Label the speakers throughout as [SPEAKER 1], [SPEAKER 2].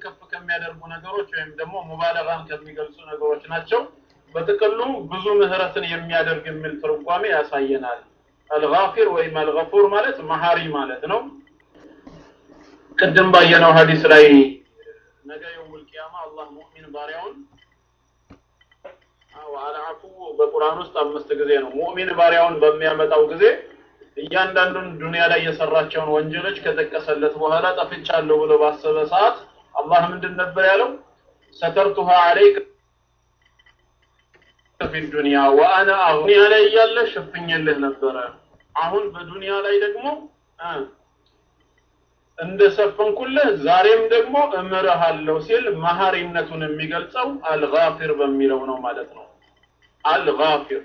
[SPEAKER 1] ከፍ ከሚያደርጉ ነገሮች ወይም ደግሞ ሙባለጋን ከሚገልጹ ነገሮች ናቸው። በጥቅሉ ብዙ ምህረትን የሚያደርግ የሚል ትርጓሜ ያሳየናል። አልጋፊር ወይም አልገፉር ማለት መሀሪ ማለት ነው። ቅድም ባየነው ሀዲስ ላይ ነገ የውሙል ቂያማ አላህ ሙእሚን ባሪያውን አዎ አልዓፉ በቁርአን ውስጥ አምስት ጊዜ ነው። ሙእሚን ባሪያውን በሚያመጣው ጊዜ እያንዳንዱን ዱንያ ላይ የሰራቸውን ወንጀሎች ከጠቀሰለት በኋላ ጠፍቻለሁ ብሎ ባሰበ ሰዓት አላህ ምንድን ነበር ያለው? ሰተርቱሃ አለይክ ፊ ዱንያ ወአና አሁን ላይ እያለ ሸፍኜልህ ነበረ። አሁን በዱንያ ላይ ደግሞ እንደሰፈንኩልህ ዛሬም ደግሞ እምርሃለሁ ሲል መሀሪነቱን የሚገልጸው አልጋፊር በሚለው ነው ማለት ነው። አልጋፊር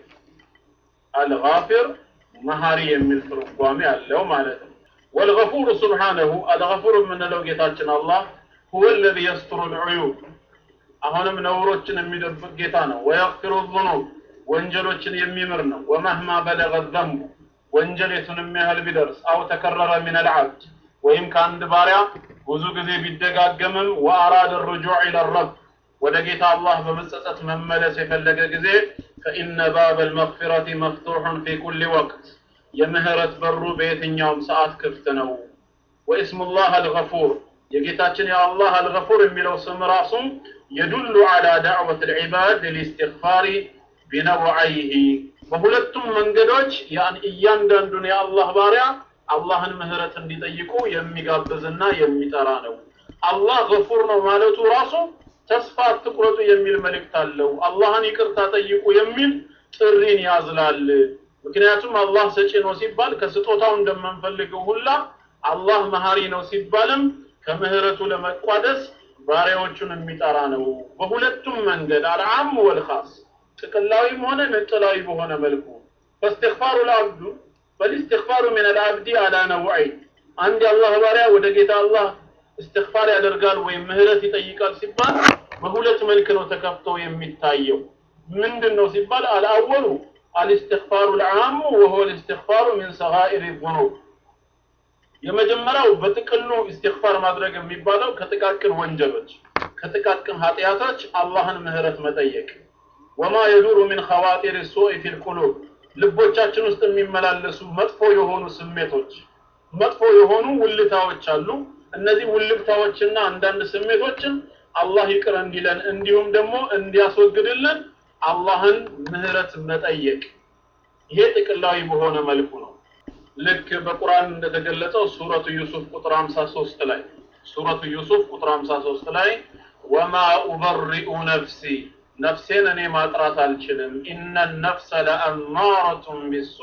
[SPEAKER 1] አልጋፊር መሀሪ የሚል ትርጓሜ አለው ማለት ነው። ወልገፉር ሱብሓነሁ አልገፉር የምንለው ጌታችን አላህ ሁወ ለዚ የስትሩ ልዑዩብ አሁንም ነውሮችን የሚደብቅ ጌታ ነው። ወየግፊሩ ዙኑብ ወንጀሎችን የሚምር ነው። ወመህማ በለገ ዘንቡ ወንጀል የቱንም ያህል ቢደርስ አው ተከረረ ሚን አልዓብድ ወይም ከአንድ ባሪያ ብዙ ጊዜ ቢደጋገምም ወአራደ ርጁዕ ኢለ ረብ ወደ ጌታ አላህ በመጸጸት መመለስ የፈለገ ጊዜ ፈኢነ ባብ አልመግፊረቲ መፍቱሑን ፊ ኩሊ ወቅት የምህረት በሩ በየትኛውም ሰዓት ክፍት ነው። ወኢስሙላህ አልገፉር የጌታችን የአላህ አልገፉር የሚለው ስም ራሱም የዱሉ ዐላ ዳዕወት ልዕባድ ሊስትግፋሪ ቢነውዐይሂ በሁለቱም መንገዶች እያንዳንዱን የአላህ ባሪያ አላህን ምህረት እንዲጠይቁ የሚጋብዝና የሚጠራ ነው። አላህ ገፉር ነው ማለቱ ራሱ ተስፋ አትቁረጡ የሚል መልእክት አለው። አላህን ይቅርታ ጠይቁ የሚል ጥሪን ያዝላል። ምክንያቱም አላህ ሰጪ ነው ሲባል ከስጦታው እንደምንፈልገው ሁላ አላህ መሀሪ ነው ሲባልም ከምህረቱ ለመቋደስ ባሪያዎቹን የሚጠራ ነው። በሁለቱም መንገድ አልዓም ወልኻስ ጥቅላዊም ሆነ ነጥላዊ በሆነ መልኩ ፈስትግፋሩ ለአብዱ ፈልስትግፋሩ ምን አልአብዲ አላ ነውዐይን አንድ የአላህ ባሪያ ወደ ጌታ አላህ እስትግፋር ያደርጋል ወይም ምህረት ይጠይቃል ሲባል በሁለት መልክ ነው ተከፍቶ የሚታየው። ምንድን ነው ሲባል አልአወሉ አልስትግፋሩ ልዓሙ ወሁወ ልስትግፋሩ ሚን ሰጋኢር ዙኑብ የመጀመሪያው በጥቅሉ እስትግፋር ማድረግ የሚባለው ከጥቃቅን ወንጀሎች ከጥቃቅን ኃጢአቶች አላህን ምህረት መጠየቅ ወማ የዱሩ ሚን ኸዋጢር ሱኢ ፊል ቁሉብ ልቦቻችን ውስጥ የሚመላለሱ መጥፎ የሆኑ ስሜቶች መጥፎ የሆኑ ውልታዎች አሉ። እነዚህ ውልብታዎችና አንዳንድ ስሜቶችን አላህ ይቅር እንዲለን እንዲሁም ደግሞ እንዲያስወግድልን አላህን ምህረት መጠየቅ ይሄ ጥቅላዊ በሆነ መልኩ ነው። ልክ በቁርአን እንደተገለጸው ሱረቱ ዩሱፍ ቁጥር 53 ላይ ሱረቱ ዩሱፍ ቁጥር 53 ላይ ወማ ኡበሪኡ ነፍሲ ነፍሴን እኔ ማጥራት አልችልም። ኢነ ነፍሰ ለአማረቱን ቢሱ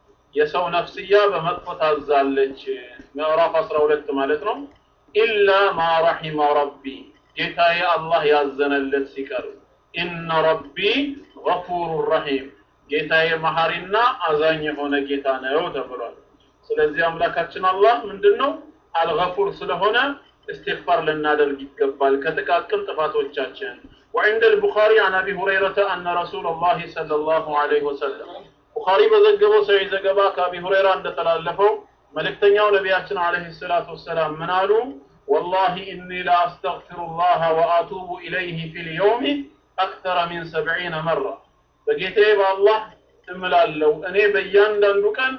[SPEAKER 1] የሰው ነፍስያ በመጥፎ ታዛለች። ምዕራፍ 12 ማለት ነው። ኢላ ማ ረሒመ ረቢ ጌታዬ አላህ ያዘነለት ሲቀር ኢነ ረቢ ገፉሩ ረሒም ጌታዬ መሐሪና አዛኝ የሆነ ጌታ ነው ተብሏል። ስለዚህ አምላካችን አላህ ምንድን ነው አልገፉር ስለሆነ እስትግፋር ልናደርግ ይገባል ከጥቃቅን ጥፋቶቻችን። وعند البخاري عن ابي هريره ان رسول الله صلى الله عليه وسلم ቡኻሪ በዘገበው ሰው ዘገባ ከአቢ ሁረይራ እንደተላለፈው መልእክተኛው ነቢያችን አለይሂ ሰላቱ ወሰላም ምን አሉ? ወላሂ ኢኒ ለአስተግፊሩላህ ወአቱቡ ኢለይህ ፊል የውሚ አክተረ ሚን ሰብዒነ መራ በጌታዬ በአላህ እምላለሁ እኔ በእያንዳንዱ ቀን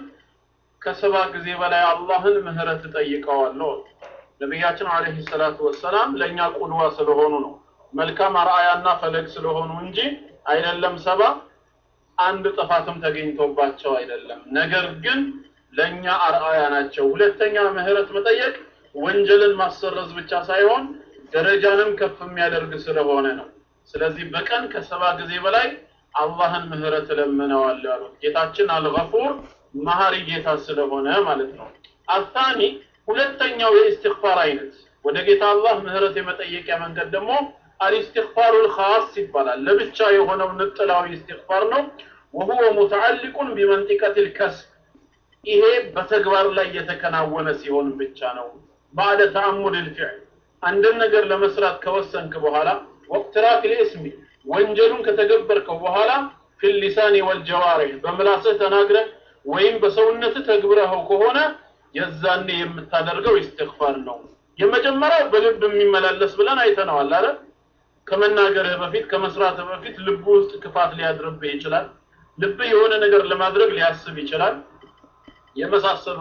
[SPEAKER 1] ከሰባ ጊዜ በላይ አላህን ምህረት እጠይቀዋለሁ። ነቢያችን አለይሂ ሰላቱ ወሰላም ለእኛ ቁድዋ ስለሆኑ ነው መልካም አርአያና ፈለግ ስለሆኑ እንጂ አይደለም ሰባ አንድ ጥፋትም ተገኝቶባቸው አይደለም። ነገር ግን ለእኛ አርአያ ናቸው። ሁለተኛ ምህረት መጠየቅ ወንጀልን ማሰረዝ ብቻ ሳይሆን ደረጃንም ከፍ የሚያደርግ ስለሆነ ነው። ስለዚህ በቀን ከሰባ ጊዜ በላይ አላህን ምህረት እለምነዋለሁ ያሉት ጌታችን አልገፉር መሀሪ ጌታ ስለሆነ ማለት ነው። አታኒ ሁለተኛው የኢስትግፋር አይነት ወደ ጌታ አላህ ምህረት የመጠየቂያ መንገድ ደግሞ አልኢስትግፋሩል ኻስ ይባላል። ለብቻ የሆነው ንጥላዊ ኢስትግፋር ነው። ወሁወ ሙተዓሊቁን ቢመንጢቀቲል ከስብ ይሄ በተግባር ላይ የተከናወነ ሲሆን ብቻ ነው። ባዕደ ተአሙድ ልፊዕል አንድን ነገር ለመስራት ከወሰንክ በኋላ ወቅትራፍ ልእስሚ ወንጀሉን ከተገበርከው በኋላ ፊል ሊሳኒ ወልጀዋሪህ በምላስህ ተናግረህ ወይም በሰውነትህ ተግብረኸው ከሆነ የዛኔ የምታደርገው ኢስትግፋር ነው። የመጀመሪያው በልብ የሚመላለስ ብለን አይተነዋል አይደል? ከመናገርህ በፊት ከመስራትህ በፊት ልብ ውስጥ ክፋት ሊያድርብህ ይችላል። ልብ የሆነ ነገር ለማድረግ ሊያስብ ይችላል። የመሳሰሉ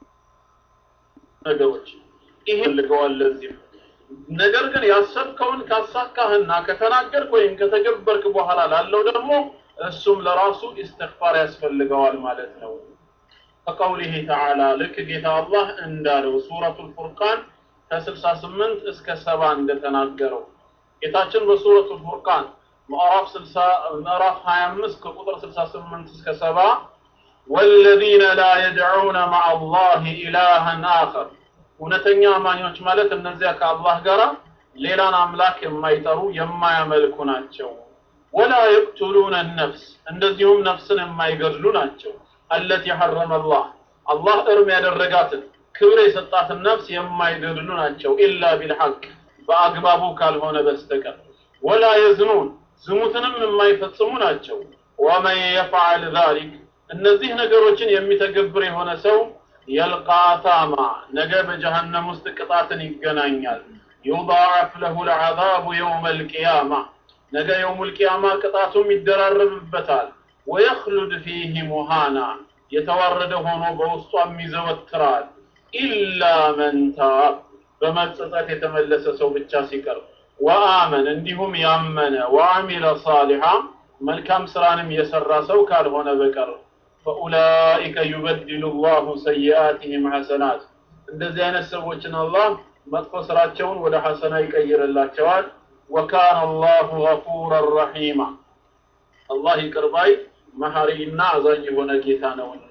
[SPEAKER 1] ነገሮች ይሄ ልገዋል ለዚህ ነገር ግን ያሰብከውን ካሳካህና ከተናገርክ ወይም ከተገበርክ በኋላ ላለው ደግሞ እሱም ለራሱ ኢስትግፋር ያስፈልገዋል ማለት ነው። ከቀውሊህ ተዓላ ልክ ጌታ አላህ እንዳለው ሱረቱል ፉርቃን ከ68 እስከ 70 እንደተናገረው ጌታችን በሱረቱል ፉርቃን ምዕራፍ 60 ምዕራፍ 25 ከቁጥር 68 እስከ 70 ወለዚነ ላ የድዑነ መዐ አላህ ኢላሃን አኸር እውነተኛ አማኞች ማለት እነዚያ ከአላህ ጋር ሌላን አምላክ የማይጠሩ የማያመልኩ ናቸው። ወላ የቅቱሉነ ነፍስ እንደዚሁም ነፍስን የማይገድሉ ናቸው። አለቲ ሐረመ አላህ አላህ እርም ያደረጋትን ክብር የሰጣትን ነፍስ የማይገድሉ ናቸው። ኢላ ቢልሐቅ በአግባቡ ካልሆነ በስተቀር ወላ የዝኑን ዝሙትንም የማይፈጽሙ ናቸው። ወመን የፍዓል ዛሊክ እነዚህ ነገሮችን የሚተገብር የሆነ ሰው የልቃ አታማ ነገ በጀሃነም ውስጥ ቅጣትን ይገናኛል። ዩضاعፍ ለሁ ልዓዛቡ የውመ ልቅያማ ነገ የውሙ ልቅያማ ቅጣቱም ይደራረብበታል። ወየኽሉድ ፊህ ሙሃና የተዋረደ ሆኖ በውስጧም ይዘወትራል። ኢላ መን ታብ በመጸጸት የተመለሰ ሰው ብቻ ሲቀር ወአመን እንዲሁም ያመነ ወአሚለ ሳሊሓ መልካም ስራንም የሰራ ሰው ካልሆነ በቀር ፈኡላኢከ ዩበድሉ ላሁ ሰይአትህም ሐሰናት እንደዚህ አይነት ሰዎችን አላህ መጥፎ ስራቸውን ወደ ሐሰና ይቀይርላቸዋል። ወካነ አላሁ ገፉረን ረሒማ አላህ ይቅር ባይ መሐሪና አዛኝ የሆነ ጌታ ነውና።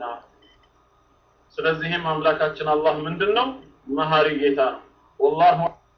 [SPEAKER 1] ስለዚህም አምላካችን አላህ ምንድን ነው? መሐሪ ጌታ ነው። ወላሁ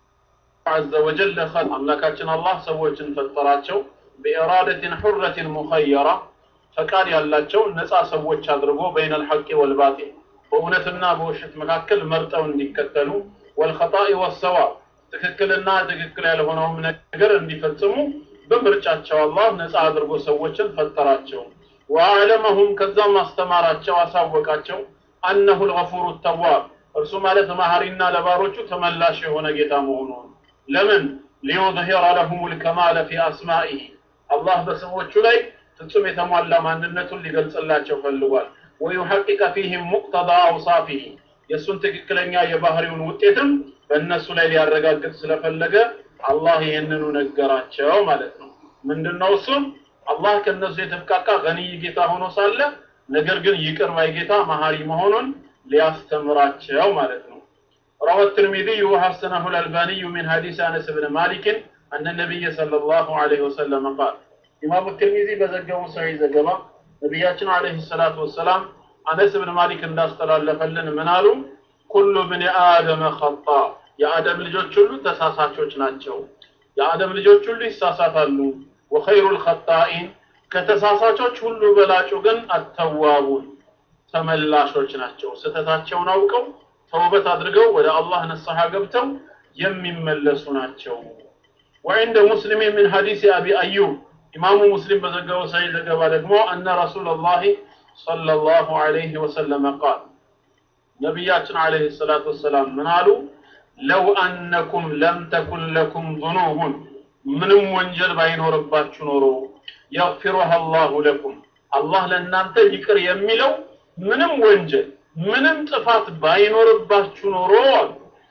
[SPEAKER 1] ዐዘ ወጀል አምላካችን አላህ ሰዎችን ፈጠራቸው በኢራደትን ሑረትን ሙኸየራ ፈቃድ ያላቸው ነፃ ሰዎች አድርጎ በይነል ሐቂ ወልባጢል በእውነትና በውሸት መካከል መርጠው እንዲከተሉ ወልኸጣኢ ወሰዋብ ትክክልና ትክክል ያልሆነውም ነገር እንዲፈጽሙ በምርጫቸው አላህ ነፃ አድርጎ ሰዎችን ፈጠራቸው። ወአዕለመሁም ከዛም አስተማራቸው፣ አሳወቃቸው አነሁ ልገፉሩ ተዋብ እርሱ ማለት መሐሪና ለባሮቹ ተመላሽ የሆነ ጌታ መሆኑን ለምን ሊዩظሂረ ለሁም ልከማለ ፊ አስማኢህ አላህ በስሞቹ ላይ ፍጹም የተሟላ ማንነቱን ሊገልጽላቸው ፈልጓል። ወዩሐቂቀ ፊህም ሙቅተዳ አውሳፊህ የእሱን ትክክለኛ የባህሪውን ውጤትም በእነሱ ላይ ሊያረጋግጥ ስለፈለገ አላህ ይህንኑ ነገራቸው ማለት ነው። ምንድነው እሱም አላህ ከእነሱ የተብቃቃ ገኒይ ጌታ ሆኖ ሳለ ነገር ግን ይቅር ባይ ጌታ መሐሪ መሆኑን ሊያስተምራቸው ማለት ነው። روى الترمذي وحسنه الألباني من حديث أنس بن مالك أن النبي صلى الله عليه وسلم قال ኢማሙ ትርሚዚ በዘገቡ ሰሒህ ዘገባ ነቢያችን አለይሂ ሰላቱ ወሰላም አነስ ብን ማሊክ እንዳስተላለፈልን ምን አሉ? ኩሉ ብን አደመ ኸጣ የአደም ልጆች ሁሉ ተሳሳቾች ናቸው። የአደም ልጆች ሁሉ ይሳሳታሉ። ወኸይሩል ኸጣኢን ከተሳሳቾች ሁሉ በላጩ ግን አተዋቡን ተመላሾች ናቸው። ስህተታቸውን አውቀው ተውበት አድርገው ወደ አላህ ንስሐ ገብተው የሚመለሱ ናቸው። ወዕንደ ሙስሊም ምን ሐዲስ አቢ አዩብ ኢማሙ ሙስሊም በዘገበው ሰሒህ ዘገባ ደግሞ አነ ረሱለላሂ ሰለላሁ ዐለይሂ ወሰለም ቃል ነቢያችን ዐለይሂ ሰላቱ ወሰላም ምን አሉ? ለው አነኩም ለም ተኩን ለኩም ዙኑቡን ምንም ወንጀል ባይኖርባችሁ ኖሮ የግፊሩሃ አላሁ ለኩም አላህ ለእናንተ ይቅር የሚለው ምንም ወንጀል ምንም ጥፋት ባይኖርባችሁ ኖሮ አሉ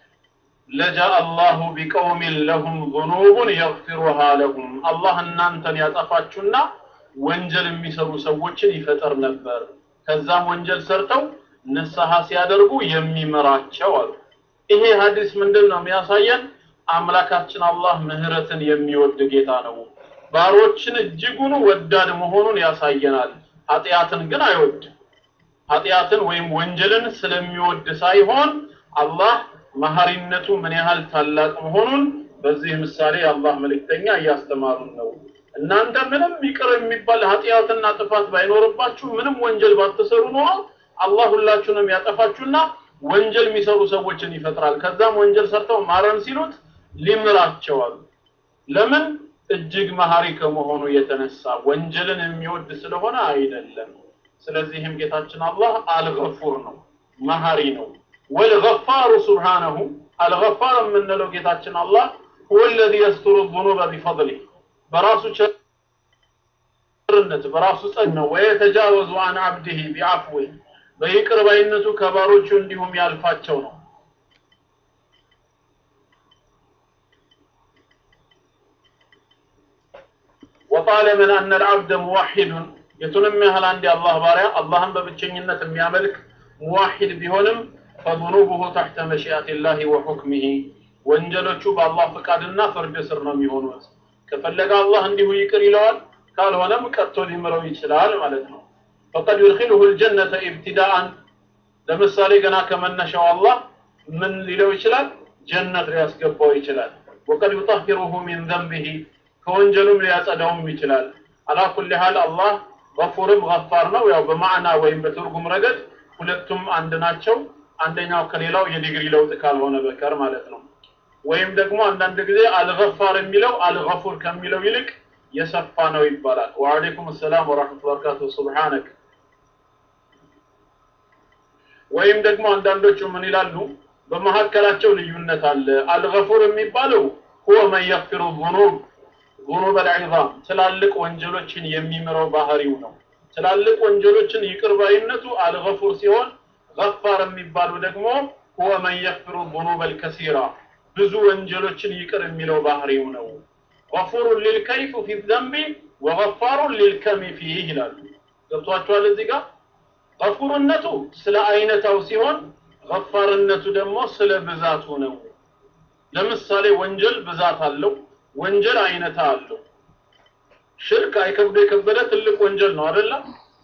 [SPEAKER 1] ለጃአ አላሁ ቢቀውሚን ለሁም ዙኑቡን የግፊሩሃ ለሁም አላህ እናንተን ያጠፋችሁና ወንጀል የሚሰሩ ሰዎችን ይፈጠር ነበር። ከዛም ወንጀል ሰርተው ንስሐ ሲያደርጉ የሚምራቸው አሉ። ይሄ ሀዲስ ምንድን ነው የሚያሳየን? አምላካችን አላህ ምህረትን የሚወድ ጌታ ነው። ባሮችን እጅጉኑ ወዳድ መሆኑን ያሳየናል። ኃጢአትን ግን አይወድም። ኃጢአትን ወይም ወንጀልን ስለሚወድ ሳይሆን አላህ መሐሪነቱ ምን ያህል ታላቅ መሆኑን በዚህ ምሳሌ የአላህ መልእክተኛ እያስተማሩን ነው። እናንተ ምንም ይቅር የሚባል ኃጢአትና ጥፋት ባይኖርባችሁ ምንም ወንጀል ባትሰሩ ኖሮ አላህ ሁላችሁንም ያጠፋችሁና ወንጀል የሚሰሩ ሰዎችን ይፈጥራል። ከዛም ወንጀል ሰርተው ማረን ሲሉት ሊምራቸዋል። ለምን? እጅግ መሐሪ ከመሆኑ የተነሳ ወንጀልን የሚወድ ስለሆነ አይደለም። ስለዚህም ጌታችን አላህ አልገፉር ነው፣ መሐሪ ነው። ወልገፋሩ ሱብሓነሁ አልገፋር የምንለው ጌታችን አላህ ሁወ ለዚ የስትሩ ዙኑበ ቢፈድሊ በራሱ ቸርነት በራሱ ጸን ነው ወየተጃወዙ አን አብድህ ቢዐፍዊ በይቅር ባይነቱ ከባሮቹ እንዲሁም ያልፋቸው ነው وقال من أن العبد موحد የቱንም ያህል አንድ የአላህ ባሪያ አላህን በብቸኝነት የሚያመልክ ሙዋሂድ ቢሆንም ፈዙኑቡሁ ተሕተ መሺአቲላሂ ወሑክሚሂ ወንጀሎቹ በአላህ ፍቃድና ፍርድ ስር ነው የሚሆኑት። ከፈለገ አላህ እንዲሁ ይቅር ይለዋል፣ ካልሆነም ቀጥቶ ሊምረው ይችላል ማለት ነው። ፈቀድ ዩድኺሉሁ ልጀነተ ኢብትዳአን ለምሳሌ ገና ከመነሻው አላህ ምን ሊለው ይችላል? ጀነት ሊያስገባው ይችላል። ወቀድ ዩጠሂሩሁ ሚን ዘንቢሂ ከወንጀሉም ሊያጸዳውም ይችላል። አላ ኩሊ ሃል አላህ ገፉርም ገፋር ነው። ያው በማዕና ወይም በትርጉም ረገድ ሁለቱም አንድ ናቸው። አንደኛው ከሌላው የዲግሪ ለውጥ ካልሆነ በቀር ማለት ነው። ወይም ደግሞ አንዳንድ ጊዜ አልገፋር የሚለው አልገፉር ከሚለው ይልቅ የሰፋ ነው ይባላል። ወአለይኩም ሰላም ወራህመቱላሂ ወበረካቱሁ ሱብሃነክ። ወይም ደግሞ አንዳንዶቹ ምን ይላሉ? በመካከላቸው ልዩነት አለ። አልገፉር የሚባለው ሁወ መን የግፊሩ ዙኑብ ዙኑብ አልዒዛም ትላልቅ ወንጀሎችን የሚምረው ባህሪው ነው። ትላልቅ ወንጀሎችን ይቅር ባይነቱ አልገፉር ሲሆን ገፋር የሚባሉ ደግሞ ሁወ መን የግፊሩ ዙኑብ አልከሲራ ብዙ ወንጀሎችን ይቅር የሚለው ባህሪው ነው። ገፉሩን ሊልከይፍ ፊ ዘንቢ ወገፋሩን ሊልከሚ ፊህ ይላሉ። ገብቷችኋል? እዚህ ጋር ገፉርነቱ ስለ አይነታው ሲሆን ገፋርነቱ ደግሞ ስለ ብዛቱ ነው። ለምሳሌ ወንጀል ብዛት አለው፣ ወንጀል አይነታ አለው። ሽርክ አይከብዶ የከበደ ትልቅ ወንጀል ነው አይደለም?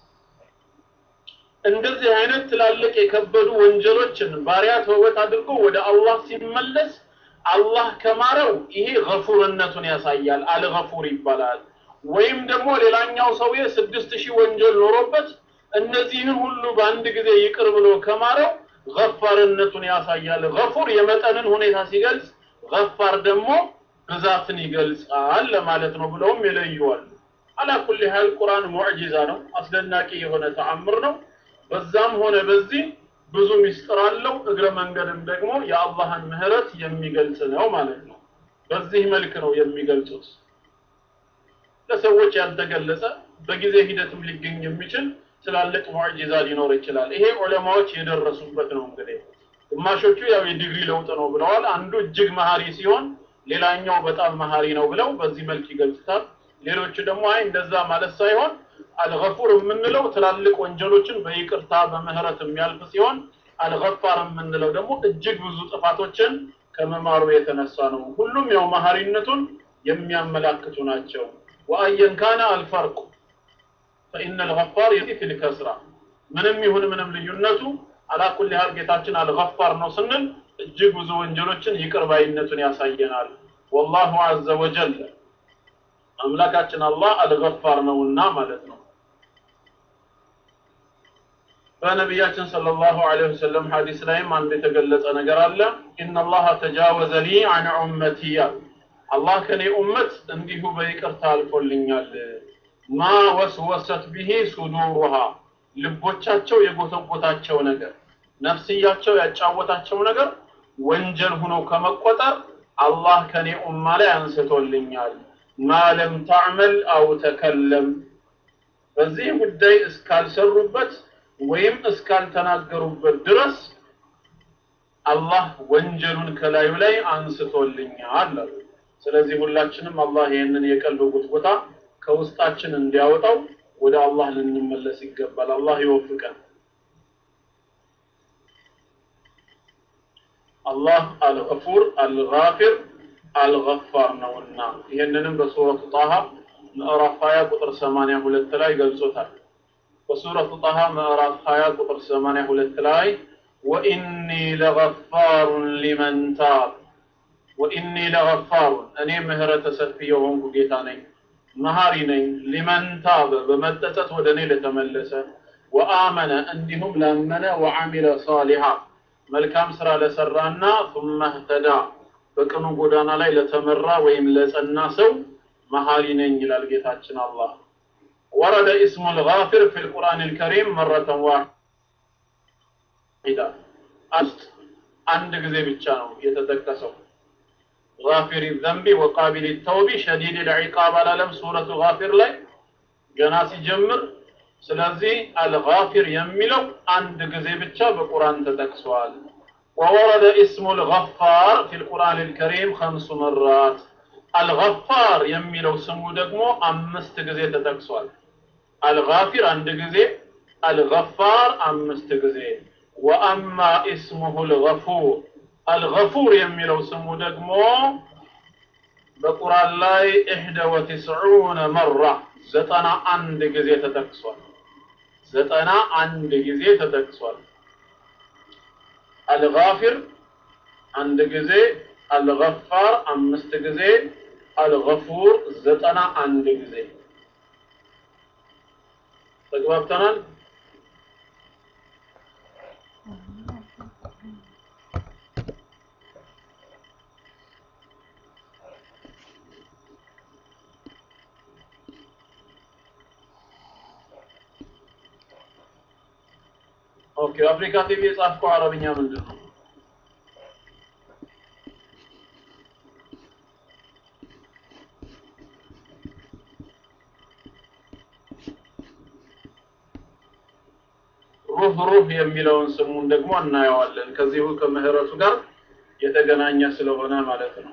[SPEAKER 1] እንደዚህ አይነት ትላልቅ የከበዱ ወንጀሎችን ባሪያ ተውበት አድርጎ ወደ አላህ ሲመለስ አላህ ከማረው ይሄ ገፉርነቱን ያሳያል፣ አልገፉር ይባላል። ወይም ደግሞ ሌላኛው ሰውዬ ስድስት ሺህ ወንጀል ኖሮበት እነዚህን ሁሉ በአንድ ጊዜ ይቅር ብሎ ከማረው ገፋርነቱን ያሳያል። ገፉር የመጠንን ሁኔታ ሲገልጽ፣ ገፋር ደግሞ ብዛትን ይገልጻል ለማለት ነው ብለውም ይለዩዋል። አላ ኩሊ ሀል ቁርአን ሙዕጂዛ ነው፣ አስደናቂ የሆነ ተአምር ነው። በዛም ሆነ በዚህ ብዙ ሚስጥር አለው። እግረ መንገድም ደግሞ የአላህን ምህረት የሚገልጽ ነው ማለት ነው። በዚህ መልክ ነው የሚገልጹት። ለሰዎች ያልተገለጸ በጊዜ ሂደትም ሊገኝ የሚችል ትላልቅ ሙዕጂዛ ሊኖር ይችላል። ይሄ ዑለማዎች የደረሱበት ነው። እንግዲህ ግማሾቹ ያው የዲግሪ ለውጥ ነው ብለዋል። አንዱ እጅግ መሀሪ ሲሆን ሌላኛው በጣም መሀሪ ነው ብለው በዚህ መልክ ይገልጹታል። ሌሎቹ ደግሞ አይ እንደዛ ማለት ሳይሆን አልገፉር የምንለው ትላልቅ ወንጀሎችን በይቅርታ በምህረት የሚያልፍ ሲሆን አልገፋር የምንለው ደግሞ እጅግ ብዙ ጥፋቶችን ከመማሩ የተነሳ ነው። ሁሉም ያው መሀሪነቱን የሚያመላክቱ ናቸው። ወአየን ካነ አልፈርቁ ፈኢነ አልገፋር የቲ ፊል ከስራ ምንም ይሁን ምንም ልዩነቱ አላ ኩሊ ሀል ጌታችን አልገፋር ነው ስንል እጅግ ብዙ ወንጀሎችን ይቅር ባይነቱን ያሳየናል። ወላሁ ዐዘ ወጀል አምላካችን አላህ አልገፋር ነውና ማለት ነው። በነቢያችን ሰለላሁ ዐለይሂ ወሰለም ሐዲስ ላይም አንድ የተገለጸ ነገር አለ። ኢነላህ ተጃወዘ ሊ አን ኡመቲ አላህ ከኔ ኡመት እንዲሁ በይቅርታ አልፎልኛል። ማ ወስወሰት ብሂ ሱዱሩሃ ልቦቻቸው የጎተጎታቸው ነገር ነፍስያቸው ያጫወታቸው ነገር ወንጀል ሆኖ ከመቆጠር አላህ ከኔ ኡማ ላይ አንስቶልኛል። ማለም ታዕመል አው ተከለም በዚህ ጉዳይ እስካልሰሩበት ወይም እስካልተናገሩበት ድረስ አላህ ወንጀሉን ከላዩ ላይ አንስቶልኛል አሉ። ስለዚህ ሁላችንም አላህ ይህንን የቀልብ ጉትጎታ ከውስጣችን እንዲያወጣው ወደ አላህ ልንመለስ ይገባል። አላህ ይወፍቀን። አላህ አልገፉር አልጋፊር አልገፋር ነውና ይህንንም በሱረቱ ጣሃ ምዕራፍ 20 ቁጥር 82 ላይ ገልጾታል። በሱረቱ ጣሃ ምዕራፍ 20 ቁጥር 82 ላይ ወኢኒ ለገፋሩን ሊመን ታብ ወኢኒ ለገፋሩን እኔ ምህረተ ሰፊ የሆንኩ ጌታ ነኝ መሀሪ ነኝ ሊመን ታበ በመጠጠት ወደ እኔ ለተመለሰ ወአመነ እንዲሁም ላመነ ወአሚለ ሳሊሃ መልካም ስራ ለሰራና ثم اهتدى በቅኑ ጎዳና ላይ ለተመራ ወይም ለጸና ሰው መሀሪ ነኝ ይላል ጌታችን አላህ ወረደ እስሙ الغافر في القرآن الكريم مرة واحدة አስት አንድ ጊዜ ብቻ ነው የተጠቀሰው። ጋፊር ዘንቢ ወቃቢል ተውቢ ሸዲድ ልዒቃብ አላለም ሱረቱ ጋፊር ላይ ገና ሲጀምር። ስለዚህ አልጋፊር የሚለው አንድ ጊዜ ብቻ በቁርአን ተጠቅሷል። ወወረደ ኢስሙ ልገፋር ፊ ልቁርአን ልከሪም ከምሱ መራት አልገፋር የሚለው ስሙ ደግሞ አምስት ጊዜ ተጠቅሷል። አልጋፊር አንድ ጊዜ፣ አልገፋር አምስት ጊዜ። ወአማ ኢስሙሁ ልገፉር አልገፉር የሚለው ስሙ ደግሞ በቁርአን ላይ ኢሕደ ወትስዑነ መራ ዘጠና አንድ ጊዜ ተጠቅሷል። ዘጠና አንድ ጊዜ ተጠቅሷል። አልጋፊር አንድ ጊዜ፣ አልገፋር አምስት ጊዜ፣ አልገፉር ዘጠና አንድ ጊዜ። ተግባብተናል? ኦኬ አፍሪካ ቲቪ የጻፍከው አረብኛ ምንድን ነው? ሩህ ሩህ የሚለውን ስሙን ደግሞ እናየዋለን። ከዚሁ ከምህረቱ ጋር የተገናኘ ስለሆነ ማለት ነው።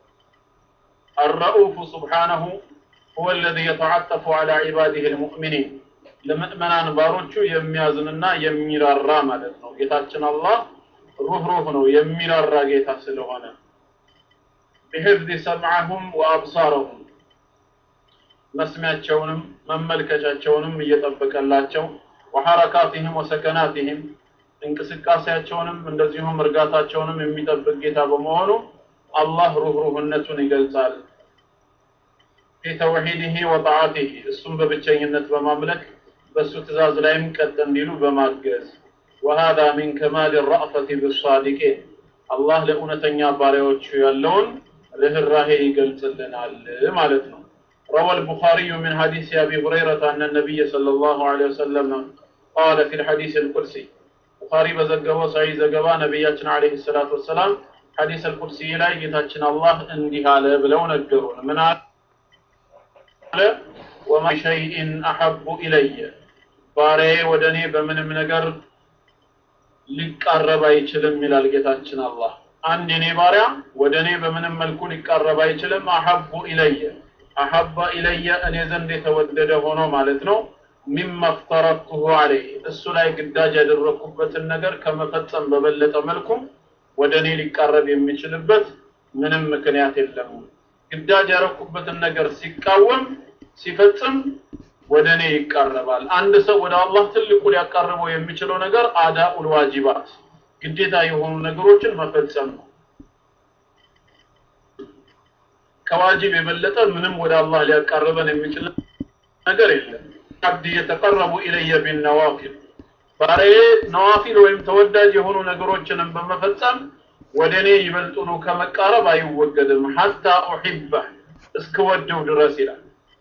[SPEAKER 1] አረኡፉ ሱብሓነሁ ሁወ አለዚ የተዓጠፉ ዐላ ዒባዲሂ ልሙእሚኒን ለምእመናን ባሮቹ የሚያዝንና የሚራራ ማለት ነው። ጌታችን አላህ ሩህሩህ ነው፣ የሚራራ ጌታ ስለሆነ ቢሕፍዚ ሰምዐሁም ወአብሳረሁም መስሚያቸውንም መመልከቻቸውንም እየጠበቀላቸው ወሐረካቲህም ወሰከናቲህም እንቅስቃሴያቸውንም እንደዚሁም እርጋታቸውንም የሚጠብቅ ጌታ በመሆኑ አላህ ሩህሩህነቱን ይገልጻል። ፊ ተውሒድህ ወጣዓቲህ እሱም በብቸኝነት በማምለክ በእሱ ትእዛዝ ላይም ቀጥ እንዲሉ በማገዝ ወሃዛ ሚን ከማል ረእፈት ብሳዲቂን አላህ ለእውነተኛ ባሪያዎቹ ያለውን ርህራሄ ይገልጽልናል ማለት ነው። روى البخاري من حديث أبي هريرة أن النبي صلى الله عليه وسلم قال في الحديث القدسي بخاري بزقوا سعي زقوا نبياتنا عليه الصلاة والسلام حديث القدسي لا يتاچن الله اندي على بلو نقرون من على وما شيء أحب إلي ባሪያዬ ወደ እኔ በምንም ነገር ሊቃረብ አይችልም ይላል ጌታችን አላህ። አንድ የኔ ባሪያ ወደ እኔ በምንም መልኩ ሊቃረብ አይችልም። አሐቡ ኢለየ አሐባ ኢለየ እኔ ዘንድ የተወደደ ሆኖ ማለት ነው። ሚማ ፍተረቱሁ አለይህ እሱ ላይ ግዳጅ ያደረግኩበትን ነገር ከመፈጸም በበለጠ መልኩ ወደ እኔ ሊቃረብ የሚችልበት ምንም ምክንያት የለም። ግዳጅ ያደረግኩበትን ነገር ሲቃወም ሲፈጽም ወደ እኔ ይቃረባል። አንድ ሰው ወደ አላህ ትልቁ ሊያቃርበው የሚችለው ነገር አዳኡል ዋጂባት ግዴታ የሆኑ ነገሮችን መፈጸም ነው። ከዋጅብ የበለጠ ምንም ወደ አላህ ሊያቃርበን የሚችል ነገር የለም። አብድ የተቀረቡ ኢለየ ቢነዋፊል ባሪያዬ ነዋፊል ወይም ተወዳጅ የሆኑ ነገሮችንም በመፈጸም ወደ እኔ ይበልጡኑ ከመቃረብ አይወገድም። ሐታ ኡሒበህ እስክወደው ድረስ ይላል።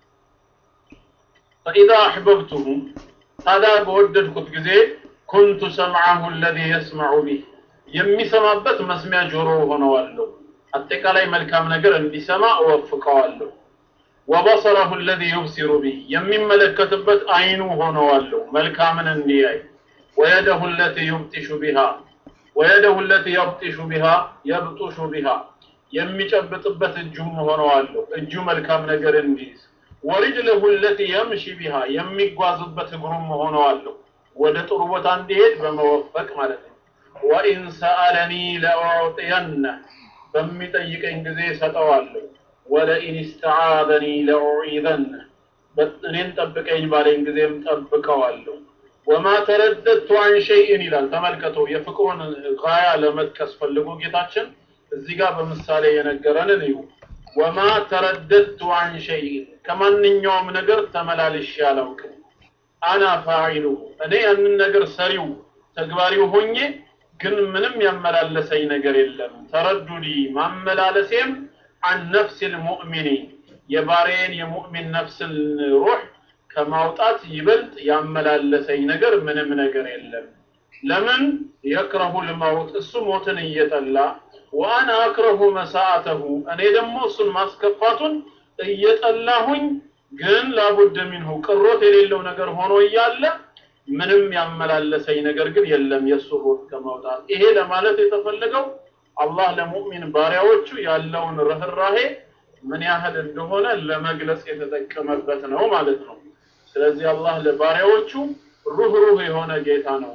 [SPEAKER 1] ፈኢዛ አሕበብቱሁ ታዲያ በወደድኩት ጊዜ ኩንቱ ሰምዐሁ አለዚ የስመዑ ቢህ የሚሰማበት መስሚያ ጆሮ ሆነዋለሁ። አጠቃላይ መልካም ነገር እንዲሰማ እወፍቀዋለሁ። ወበሰረሁ አለዚ ዩብሲሩ ቢህ የሚመለከትበት አይኑ ሆነዋለሁ፣ መልካምን እንዲያይ። ወየደሁ አለቲ ዩብጢሹ ቢሃ ወየደሁ አለቲ የብጢሹ ቢሃ የብጡሹ ቢሃ የሚጨብጥበት እጁም ሆነዋለሁ፣ እጁ መልካም ነገር እንዲይዝ ወሪጅለሁ ለቲ የምሺ ቢሃ የሚጓዝበት እግሩም ሆነዋለሁ ወደ ጥሩ ቦታ እንዲሄድ በመወፈቅ ማለት ነው። ወኢን ሰአለኒ ለኡዕጢየነ በሚጠይቀኝ ጊዜ ሰጠዋለሁ። ወለኢን ስተዓዘኒ ለኡዒዘነ እኔን ጠብቀኝ ባለኝ ጊዜም ጠብቀዋለሁ። ወማ ተረደድቱ አን ሸይእን ይላል። ተመልከቱ፣ የፍቅሩን ጋያ ለመጥቀስ ፈልጎ ጌታችን እዚህ ጋር በምሳሌ የነገረንን እዩ። ወማ ተረደድቱ አን ሸይእን ከማንኛውም ነገር ተመላልሼ አላውቅም። አና ፋዒሉሁ እኔ ያንን ነገር ሰሪው ተግባሪው ሆኜ ግን ምንም ያመላለሰኝ ነገር የለም። ተረዱዲ ማመላለሴም አን ነፍስ ልሙእሚኒ የባሬን የሙእሚን ነፍስን ሩህ ከማውጣት ይበልጥ ያመላለሰኝ ነገር ምንም ነገር የለም። ለምን የክረሁ ልመውት እሱ ሞትን እየጠላ ወአና አክረሁ መሳአተሁ እኔ ደግሞ እሱን ማስከፋቱን እየጠላሁኝ ግን ላቡድ ሚንሁ ቅሮት የሌለው ነገር ሆኖ እያለ ምንም ያመላለሰኝ ነገር ግን የለም የእሱ ሩህ ከመውጣት ይሄ ለማለት የተፈለገው አላህ ለሙእሚን ባሪያዎቹ ያለውን ርህራሄ ምን ያህል እንደሆነ ለመግለጽ የተጠቀመበት ነው ማለት ነው ስለዚህ አላህ ለባሪያዎቹ ሩህ ሩህ የሆነ ጌታ ነው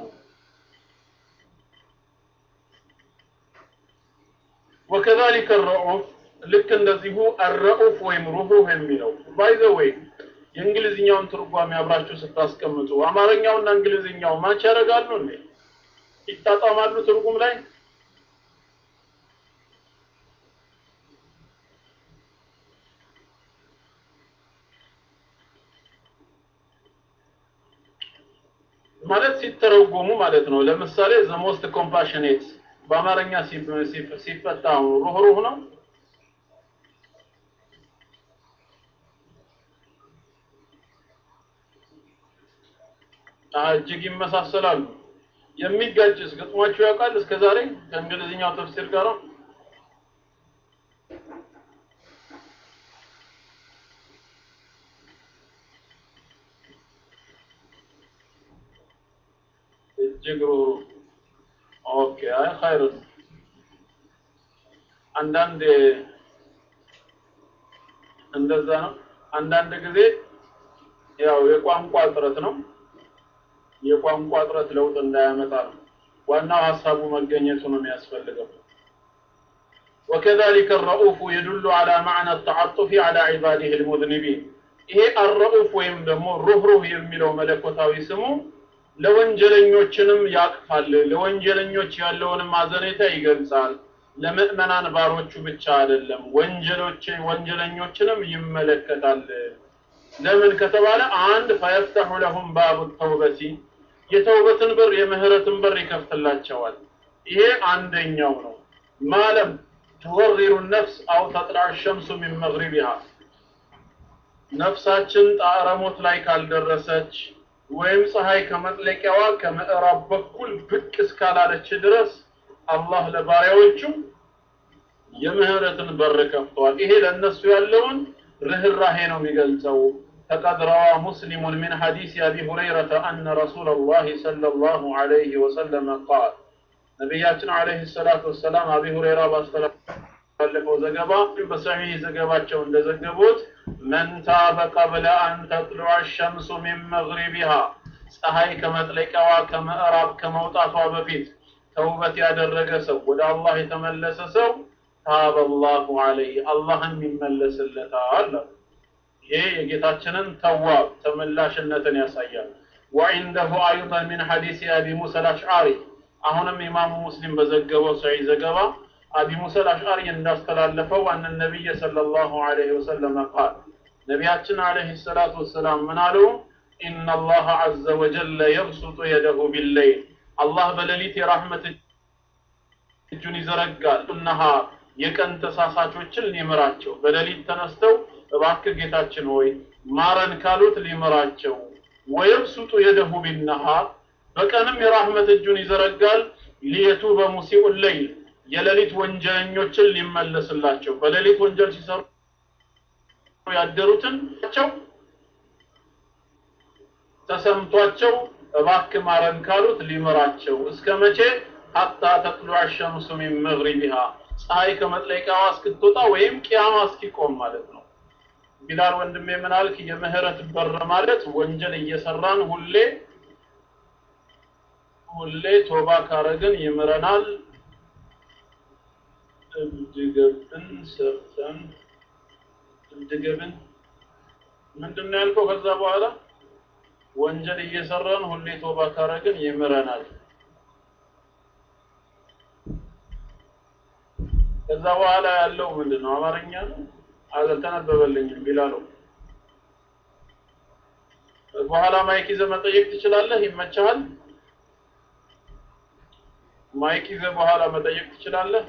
[SPEAKER 1] ወከዛሊከ ረኡፍ ልክ እንደዚሁ አረኡፍ ወይም ሩህሩህ የሚለው ባይ ዘ ዌይ የእንግሊዝኛውን ትርጓሜ አብራችሁ ስታስቀምጡ አማርኛውና እንግሊዝኛው ማች ያደርጋሉ እንዴ ይጣጣማሉ ትርጉም ላይ ማለት ሲተረጎሙ ማለት ነው ለምሳሌ ዘ ሞስት ኮምፓሽኔት በአማርኛ ሲፈታ ሩህሩህ ነው እጅግ ይመሳሰላሉ የሚጋጭስ ገጥሟችሁ ያውቃል እስከ ዛሬ ከእንግሊዝኛው ተፍሲር ጋር እጅግ ሩህሩህ ኦኬ አይ ኸይር አንዳንድ እንደዛ ነው አንዳንድ ጊዜ ያው የቋንቋ እጥረት ነው የቋንቋ እጥረት ለውጥ እንዳያመጣ ነው ዋናው ሀሳቡ መገኘቱ ነው የሚያስፈልገው وكذلك الرؤوف يدل على معنى التعطف على عباده المذنبين ይሄ አረኡፍ ወይም ደግሞ ሩህሩህ የሚለው መለኮታዊ ስሙ ለወንጀለኞችንም ያቅፋል ለወንጀለኞች ያለውንም አዘኔታ ይገልጻል ለምእመናን ባሮቹ ብቻ አይደለም ወንጀሎች ወንጀለኞችንም ይመለከታል ለምን ከተባለ አንድ ፈየፍተሑ ለሁም ባቡ ተውበቲ የተውበትን በር የምህረትን በር ይከፍትላቸዋል ይሄ አንደኛው ነው ማለም ትወሪሩ ነፍስ አው ተጥላዕ ሸምሱ ሚን መግሪቢሃ ነፍሳችን ጣዕረ ሞት ላይ ካልደረሰች ወይም ፀሐይ ከመጥለቂያዋ ከምዕራብ በኩል ብቅ እስካላለች ድረስ አላህ ለባሪያዎቹ የምህረትን በር ከፍተዋል ይሄ ለእነሱ ያለውን ርህራሄ ነው የሚገልጸው فقد روى مسلم من حديث أبي هريرة أن رسول الله صلى الله عليه وسلم قال نبياتنا عليه الصلاة والسلام أبي هريرة ባለፈው ዘገባ በሰሒህ ዘገባቸው እንደዘገቡት መን ታበ ቀብለ አን ተጥሉዐ ሸምሱ ሚን መግሪቢሃ ፀሐይ ከመጥለቂያዋ ከምዕራብ ከመውጣቷ በፊት ተውበት ያደረገ ሰው ወደ አላህ የተመለሰ ሰው ታበ አላሁ ዐለይህ አላህም ይመለስለታል ይሄ የጌታችንን ተዋብ ተመላሽነትን ያሳያል ወዒንደሁ አይضን ሚን ሐዲስ አቢ ሙሳ አልአሽዓሪ አሁንም ኢማሙ ሙስሊም በዘገበው ሰሒህ ዘገባ أبي موسى الأشعري እንዳስተላለፈው أن النبي صلى الله عليه وسلم قال ነቢያችን عليه الصلاة والسلام ምን አሉ إن الله عز وجل يبسط يده بالليل الله በሌሊት የራህመት እጁን ይዘረጋል النهار የቀን ተሳሳቾችን ሊምራቸው በሌሊት ተነስተው እባክህ ጌታችን ሆይ ማረን ካሉት ሊምራቸው ወየብሱጡ የደሁ ቢነሃር በቀንም የራህመት እጁን ይዘረጋል ሊየቱበ ሙሲኡ ለይል የሌሊት ወንጀለኞችን ሊመለስላቸው በሌሊት ወንጀል ሲሰሩ ያደሩትን ቸው ተሰምቷቸው እባክህ ማረን ካሉት ሊምራቸው እስከ መቼ ሀታ ተጥሉዐ ሸምሱ ሚን መግሪቢሃ ፀሐይ ከመጥለቂያዋ እስክትወጣ ወይም ቂያማ እስኪቆም ማለት ነው ቢላል ወንድሜ ምን አልክ የምህረት በር ማለት ወንጀል እየሰራን ሁሌ ሁሌ ቶባ ካረግን ይምረናል እብድገብን ሰርተን እብድገብን ምንድን ነው ያልከው ከዛ በኋላ ወንጀል እየሰራን ሁሌ ቶባ ካረግን ይምረናል ከዛ በኋላ ያለው ምንድን ነው አማርኛ ነው አልተነበበልኝም ቢላለው በኋላ ማይክ ይዘህ መጠየቅ ትችላለህ ይመችሃል ማይክ ይዘህ በኋላ መጠየቅ ትችላለህ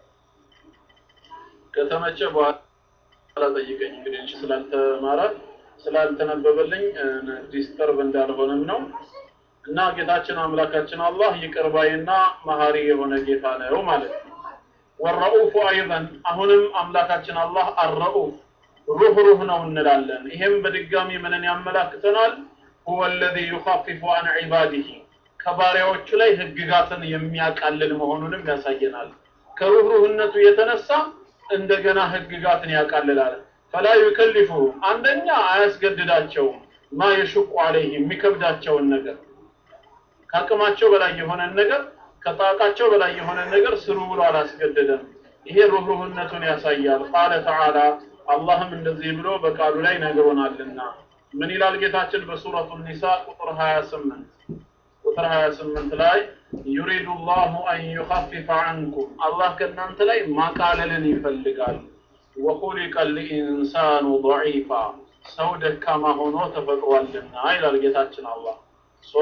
[SPEAKER 1] ከተመቸ በኋላ ጠይቀኝ እንግዲህ እንጂ ስላልተማረ ስላልተነበበልኝ ዲስተርብ እንዳልሆነም ነው እና ጌታችን አምላካችን አላህ ይቅር ባይና መሀሪ የሆነ ጌታ ነው ማለት ነው። ወረኡፉ አይዘን አሁንም አምላካችን አላህ አረኡፍ ሩህሩህ ነው እንላለን። ይሄም በድጋሚ ምንን ያመላክተናል? ሁወ ለዚ ዩኻፊፉ አን ዒባዲሂ ከባሪያዎቹ ላይ ህግጋትን የሚያቃልል መሆኑንም ያሳየናል። ከሩህሩህነቱ የተነሳ እንደገና ህግጋትን ያቃልላል። ፈላ ዩከሊፉ አንደኛ አያስገድዳቸውም ማ የሽቁ አለይህ የሚከብዳቸውን ነገር ከአቅማቸው በላይ የሆነን ነገር ከጣቃቸው በላይ የሆነን ነገር ስሩ ብሎ አላስገደደም። ይሄ ሩህሩህነቱን ያሳያል። ቃለ ተዓላ አላህም እንደዚህ ብሎ በቃሉ ላይ ነግሮናልና ምን ይላል ጌታችን በሱረቱ ኒሳ ቁጥር 28 ቁጥር 28 ላይ ዩሪዱ ላሁ አን ዩኸፊፈ ዐንኩም አላህ ከእናንተ ላይ ማቃለልን ይፈልጋል። ወኹሊቀ ልኢንሳኑ ضዒፋ ሰው ደካማ ሆኖ ተፈጥሯልና ይላል ጌታችን አላህ ሶ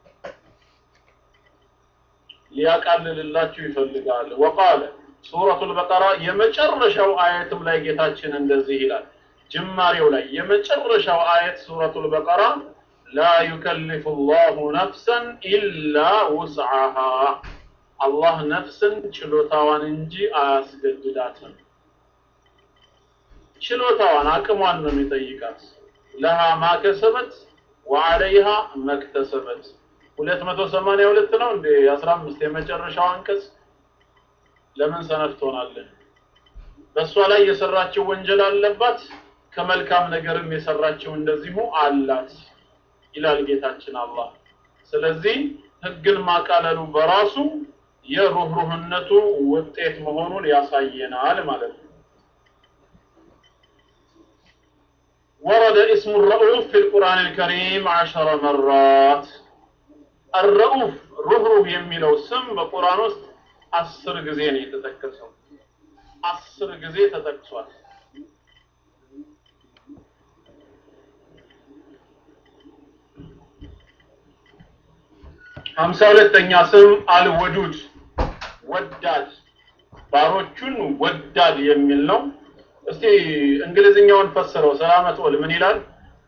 [SPEAKER 1] ሊያቃልልላችሁ ይፈልጋል። ወቃለ ሱረቱል በቀራ የመጨረሻው አየትም ላይ ጌታችን እንደዚህ ይላል። ጅማሬው ላይ የመጨረሻው አየት ሱረቱል በቀራ ላ ዩከልፉ ላሁ ነፍሰን ኢላ ውስዓሃ አላህ ነፍስን ችሎታዋን እንጂ አያስገድዳትም። ችሎታዋን አቅሟን ነው የሚጠይቃት። ለሃ ማከሰበት ወዐለይሃ መክተሰበት ሁለት መቶ ሰማንያ ሁለት ነው እንዴ አስራ አምስት የመጨረሻው አንቀጽ ለምን ሰነፍ ትሆናለህ? በእሷ ላይ የሰራችው ወንጀል አለባት፣ ከመልካም ነገርም የሰራችው እንደዚሁ አላት ይላል ጌታችን አላህ። ስለዚህ ህግን ማቃለሉ በራሱ የሩህሩህነቱ ውጤት መሆኑን ያሳየናል ማለት ነው። ወረደ እስሙ ረኡፍ ፊ ልቁርአን ልከሪም ዐሸረ መራት አረኡፍ ሩህሩህ የሚለው ስም በቁርአን ውስጥ አስር ጊዜ ነው የተጠቀሰው። አስር ጊዜ ተጠቅሷል። ሀምሳ ሁለተኛ ስም አልወዱድ ወዳድ፣ ባሮቹን ወዳድ የሚል ነው። እስቲ እንግሊዝኛውን ፈስረው። ሰላመት ወል ምን ይላል?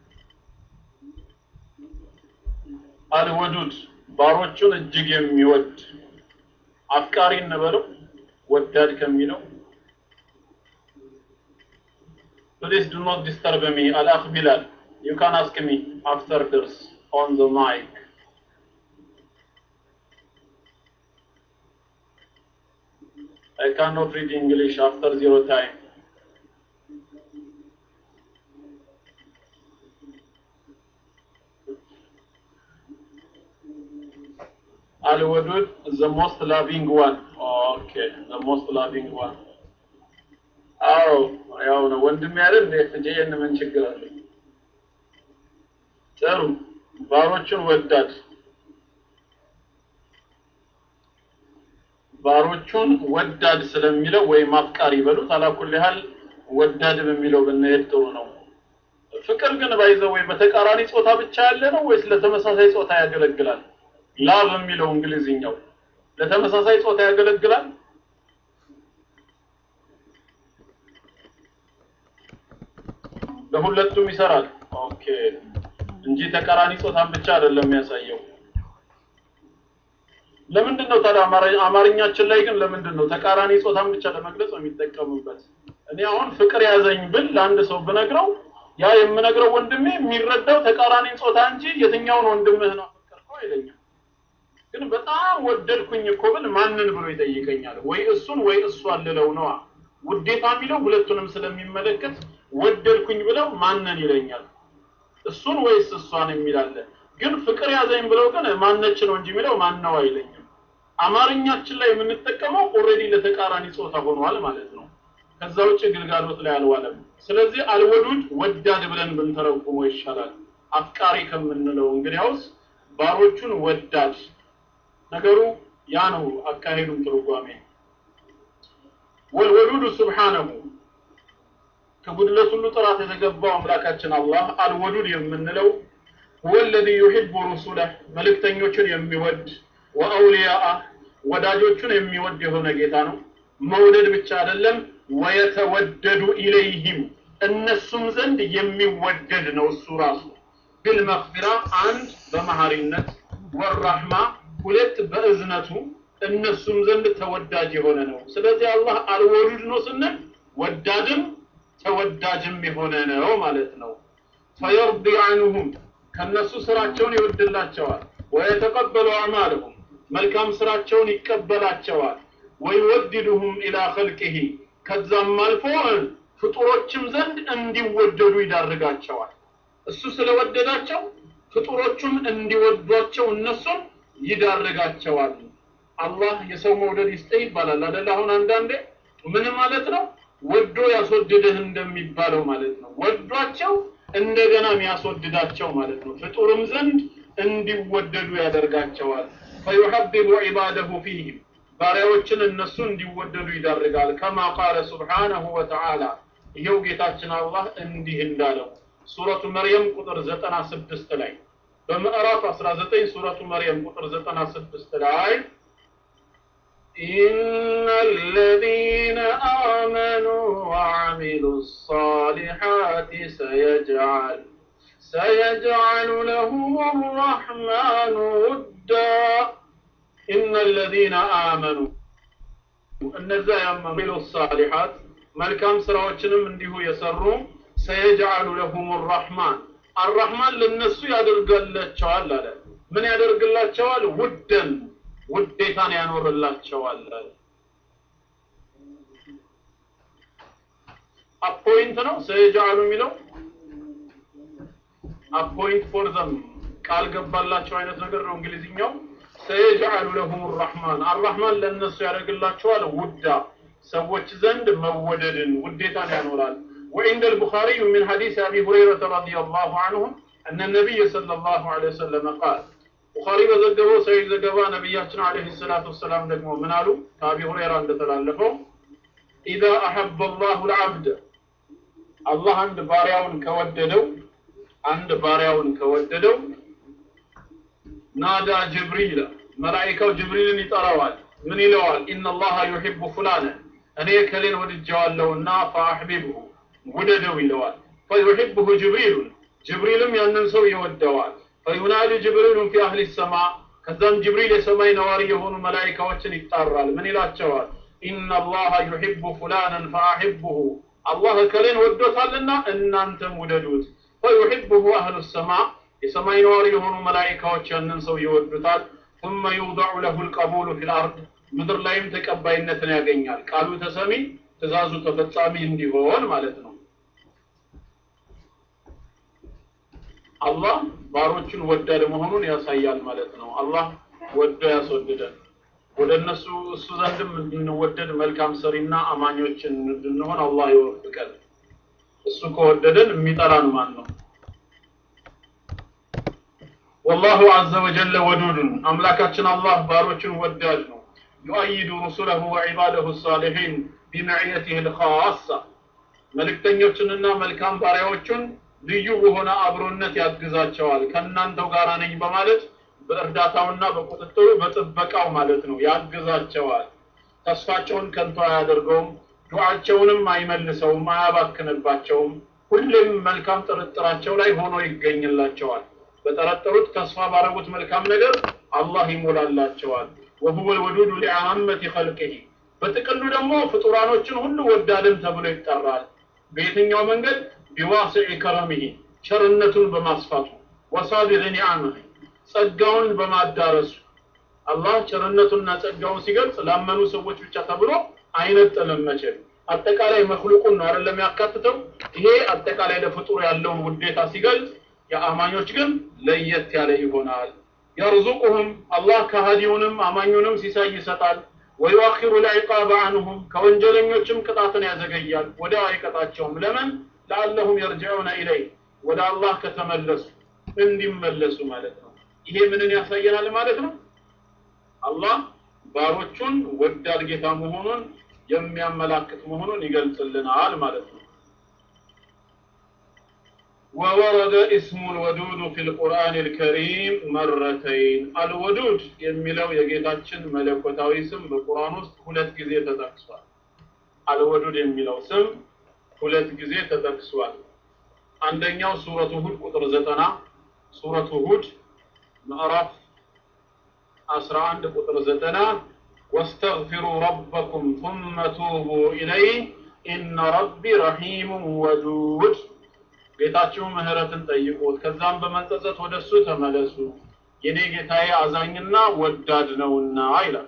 [SPEAKER 1] አልወዱድ ባሮቹን እጅግ የሚወድ አፍቃሪ እንበለው ወዳድ ከሚለው ፕሊዝ ዱ ኖት ዲስተርብ ሚ አልአኽ ቢላል ዩ ካን አስክ ሚ አፍተር ድርስ ኦን ዘ ማይክ I cannot read English after zero time. Al-Wadud, the most loving one. Okay, the most loving one. አዎ ያው ነው ወንድም ያለ እንደ ፍጄን ምን ችግር አለ? ጥሩ ባሮቹን ወዳድ ባሮቹን ወዳድ ስለሚለው ወይም አፍቃሪ ይበሉት አላኩል ያህል ወዳድ በሚለው ብንሄድ ጥሩ ነው። ፍቅር ግን ባይዘው ወይ በተቃራኒ ጾታ ብቻ ያለ ነው ወይስ ለተመሳሳይ ጾታ ያገለግላል? ላቭ የሚለው እንግሊዝኛው ለተመሳሳይ ጾታ ያገለግላል? ለሁለቱም ይሰራል። ኦኬ እንጂ ተቃራኒ ጾታን ብቻ አይደለም የሚያሳየው። ለምንድን ነው ታዲያ አማርኛችን ላይ ግን ለምንድን ነው ተቃራኒ ጾታን ብቻ ለመግለጽ ነው የሚጠቀሙበት? እኔ አሁን ፍቅር ያዘኝ ብል ለአንድ ሰው ብነግረው ያ የምነግረው ወንድሜ የሚረዳው ተቃራኒ ጾታ እንጂ የትኛውን ወንድምህ ነው አፈቀርከው አይለኝም። ግን በጣም ወደድኩኝ እኮ ብል ማንን ብሎ ይጠይቀኛል? ወይ እሱን ወይ እሷን ልለው ነዋ። ውዴታ የሚለው ሁለቱንም ስለሚመለከት ወደድኩኝ ብለው ማንን ይለኛል? እሱን ወይስ እሷን የሚላለ ግን ፍቅር ያዘኝ ብለው ግን ማነች ነው እንጂ የሚለው ማን ነው አይለኝም። አማርኛችን ላይ የምንጠቀመው ኦልሬዲ ለተቃራኒ ጾታ ሆኗል ማለት ነው። ከዛ ውጭ ግልጋሎት ላይ አልዋለም። ስለዚህ አልወዱድ ወዳድ ብለን ብንተረጉመው ይሻላል አፍቃሪ ከምንለው። እንግዲያውስ ባሮቹን ወዳድ ነገሩ ያ ነው አካሄዱም ትርጓሜ ወልወዱዱ ሱብሓነሁ ከጉድለት ሁሉ ጥራት የተገባው አምላካችን አላህ አልወዱድ የምንለው ሁወ ለዚ ዩሒቡ ሩሱለህ መልእክተኞቹን የሚወድ ወአውሊያአ ወዳጆቹን የሚወድ የሆነ ጌታ ነው። መውደድ ብቻ አይደለም፣ ወየተወደዱ ኢለይህም እነሱም ዘንድ የሚወደድ ነው እሱ ራሱ ቢልመግፊራ አንድ በመሐሪነት ወራህማ ሁለት በእዝነቱ እነሱም ዘንድ ተወዳጅ የሆነ ነው። ስለዚህ አላህ አልወዱድ ነው ስንል ወዳድም ተወዳጅም የሆነ ነው ማለት ነው። ፈየርዲ አንሁም ከነሱ ስራቸውን ይወድላቸዋል። ወየተቀበሉ አዕማለሁም መልካም ስራቸውን ይቀበላቸዋል። ወይወድድሁም ኢላ ኸልቅሂ ከዛም አልፎ ፍጡሮችም ዘንድ እንዲወደዱ ይዳርጋቸዋል። እሱ ስለወደዳቸው ፍጡሮቹም እንዲወዷቸው እነሱን ይዳርጋቸዋል። አላህ የሰው መውደድ ይስጠህ ይባላል አይደል? አሁን አንዳንዴ ምን ማለት ነው? ወዶ ያስወድድህ እንደሚባለው ማለት ነው። ወዷቸው እንደገና የሚያስወድዳቸው ማለት ነው። ፍጡርም ዘንድ እንዲወደዱ ያደርጋቸዋል። ፈዩሐቢቡ ዒባደሁ ፊህም ባሪያዎችን እነሱ እንዲወደዱ ይዳርጋል። ከማ ቃለ ሱብሓነሁ ወተዓላ ይኸው ጌታችን አላህ እንዲህ እንዳለው ሱረቱ መርየም ቁጥር ዘጠና ስድስት ላይ በምዕራፍ 19 ሱረቱ መርየም ቁጥር 96 ላይ إن الذين آمنوا وعملوا الصالحات سيجعل سيجعل لهم الرحمن ودا إن الذين آمنوا እነዛ ያመኑ ሳሊሓት መልካም ስራዎችንም እንዲሁ የሰሩ ሰየጅዓሉ ለሁም ራሕማን አራሕማን ለነሱ ያደርጋላቸዋል አለ። ምን ያደርግላቸዋል? ውደን ውዴታን ያኖርላቸዋል አለ። አፖይንት ነው ሰየጅዓሉ የሚለው አፖይንት ፎር ዘም ቃል ገባላቸው አይነት ነገር ነው እንግሊዝኛው። ሰየጅዓሉ ለሁም ራሕማን አራሕማን ለእነሱ ያደርግላቸዋል ውዳ ሰዎች ዘንድ መወደድን ውዴታን ያኖራል። وعند البخاري من حديث أبي هريرة رضي الله عنه أن النبي صلى الله عليه وسلم قال ቡኻሪ በዘገበው ሰሂህ ዘገባ ነቢያችን አለይሂ ሰላቱ ወሰላም ደግሞ ምን አሉ? ከአቢ ሁረይራ እንደተላለፈው ኢዛ አሐበ አላሁ ልዓብደ አላህ አንድ ባሪያውን ከወደደው አንድ ባሪያውን ከወደደው ናዳ ጅብሪል መላኢካው ጅብሪልን ይጠራዋል። ምን ይለዋል? ኢነላሃ ዩሒቡ ፉላነ እኔ ከሌን ወድጀዋለሁና ፈአሕቢብሁ ውደደው ይለዋል። ፈዩሒብሁ ጅብሪሉን ጅብሪልም ያንን ሰው ይወደዋል። ፈዩናዲ ጅብሪሉን ፊ አህሊ ሰማ ከዛም ጅብሪል የሰማይ ነዋሪ የሆኑ መላኢካዎችን ይጣራል። ምን ይላቸዋል? ኢነላሃ ዩሒቡ ፉላነን ፈአሕብሁ አላህ ከሌን ወዶታልና እናንተም ውደዱት። ፈዩሒብሁ አህሉ ሰማ የሰማይ ነዋሪ የሆኑ መላኢካዎች ያንን ሰው ይወዱታል። ثم يوضع له القبول في الأرض ምድር ላይም ተቀባይነትን ያገኛል። ቃሉ ተሰሚ ትእዛዙ ተፈጻሚ እንዲሆን ማለት ነው። አላህ ባሮቹን ወዳድ መሆኑን ያሳያል ማለት ነው። አላህ ወዶ ያስወድደን። ወደ እነሱ እሱ ዘንድም እንድንወደድ መልካም ሰሪና አማኞችን እንድንሆን አላህ ይወፍቀን። እሱ ከወደደን የሚጠላን ማን ነው? ወላሁ ዐዘ ወጀለ ወዱዱን አምላካችን አላህ ባሮቹን ወዳድ ነው። ዩአይዱ ሩሱለሁ ወዒባደሁ ሳሊሒን ቢመዕየቲህ ልኻሳ መልእክተኞችንና መልካም ባሪያዎቹን ልዩ በሆነ አብሮነት ያግዛቸዋል። ከእናንተው ጋር ነኝ በማለት በእርዳታውና በቁጥጥሩ በጥበቃው ማለት ነው ያግዛቸዋል። ተስፋቸውን ከንቱ አያደርገውም፣ ዱዓቸውንም አይመልሰውም፣ አያባክንባቸውም። ሁሌም መልካም ጥርጥራቸው ላይ ሆኖ ይገኝላቸዋል። በጠረጠሩት ተስፋ ባረጉት መልካም ነገር አላህ ይሞላላቸዋል። ወሁወ ልወዱዱ ሊአመቲ ኸልቅሂ በጥቅሉ ደግሞ ፍጡራኖችን ሁሉ ወዳድም ተብሎ ይጠራል። በየትኛው መንገድ ቢዋስዕ ከረሚሂ ቸርነቱን በማስፋቱ ወሳቢር ኒዓምህ ጸጋውን በማዳረሱ አላህ ቸርነቱንና ጸጋውን ሲገልጽ ላመኑ ሰዎች ብቻ ተብሎ አይነጥልም። መቼም አጠቃላይ መክሉቁን ነው አይደለም ያካትተው። ይሄ አጠቃላይ ለፍጡር ያለውን ውዴታ ሲገልጽ፣ የአማኞች ግን ለየት ያለ ይሆናል። የርዙቁሁም አላህ ከሃዲውንም አማኙንም ሲሳይ ይሰጣል። ወዩአኺሩ ልዕቃበ አንሁም ከወንጀለኞችም ቅጣትን ያዘገያል፣ ወዲያው አይቀጣቸውም። ለምን ለአለሁም የርጅዑነ ኢለይ ወደ አላህ ከተመለሱ እንዲመለሱ ማለት ነው። ይሄ ምንን ያሳየናል ማለት ነው? አላህ ባሮቹን ወዳድ ጌታ መሆኑን የሚያመላክት መሆኑን ይገልጽልናል ማለት ነው። ወወረደ እስሙ ልወዱድ ፊ ልቁርአን ልከሪም መረተይን አልወዱድ የሚለው የጌታችን መለኮታዊ ስም በቁርአን ውስጥ ሁለት ጊዜ ተጠቅሷል። አልወዱድ የሚለው ስም ሁለት ጊዜ ተጠቅሷል። አንደኛው ሱረቱ ሁድ ቁጥር ዘጠና ሱረቱ ሁድ ምዕራፍ 11 ቁጥር ዘጠና ወስተግፊሩ ረበኩም ثم توبوا إليه إن ربي رحيم ودود ጌታችሁ ምህረትን ጠይቁት ከዛም በመጸጸት ወደ እሱ ተመለሱ የኔ ጌታዬ አዛኝና ወዳድ ነውና ይላል።